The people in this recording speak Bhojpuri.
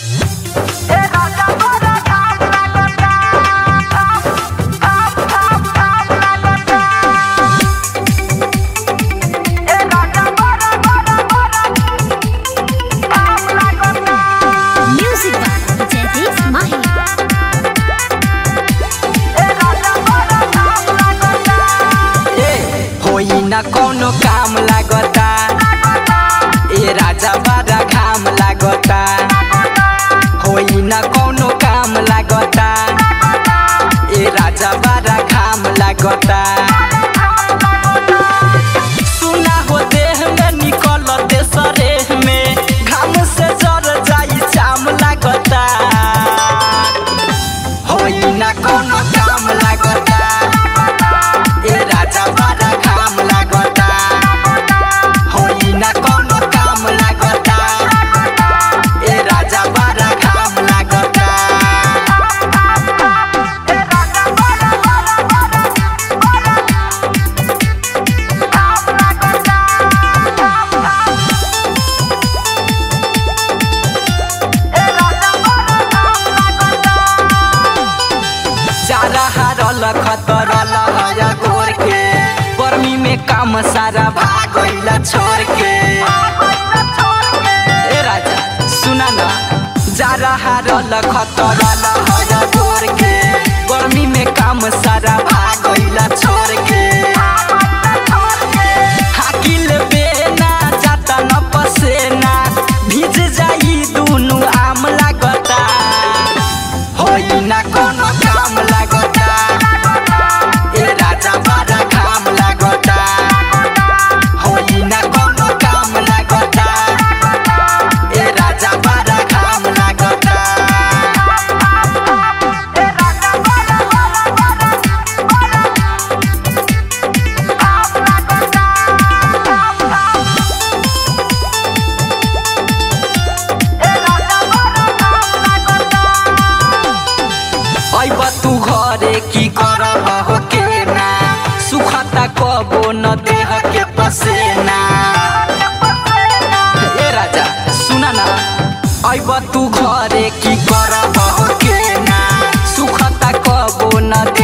Music by Jaideep Mahi. ए होई ना कोनो काम लागता ए राजा बड़ा घाम लागता होई ना कोनो काम लागता ए राजा बड़ा घाम लागता सुना हो देह में निकल दे सरेह में घाम से जर जाई चाम लागता होई ना कोनो काम लागता ए राजा बड़ा घाम लागता होई ना कोनो काम लागता ए राजा बड़ा घाम लागता चारा हारल खतरल हया गोर के गर्मी में काम सारा भागैला छोड़ के ए राजा सुना ना जारा हारल खतरल हया गोर के गर्मी में काम सारा भागैला छोड़ के हाकिल बेना जाता न पसेना भीज जाई दुनु आम लागता होई ना कोनो काम लागता ए राजा बड़ा काम लागता होई ना कोनो काम लागता ए राजा बड़ा काम लागता अब तू घरे की करब हो के ना सुखता कबो न देह के पसेना ए राजा सुना ना अब तू घरे की करब हो के ना सुखता कबो न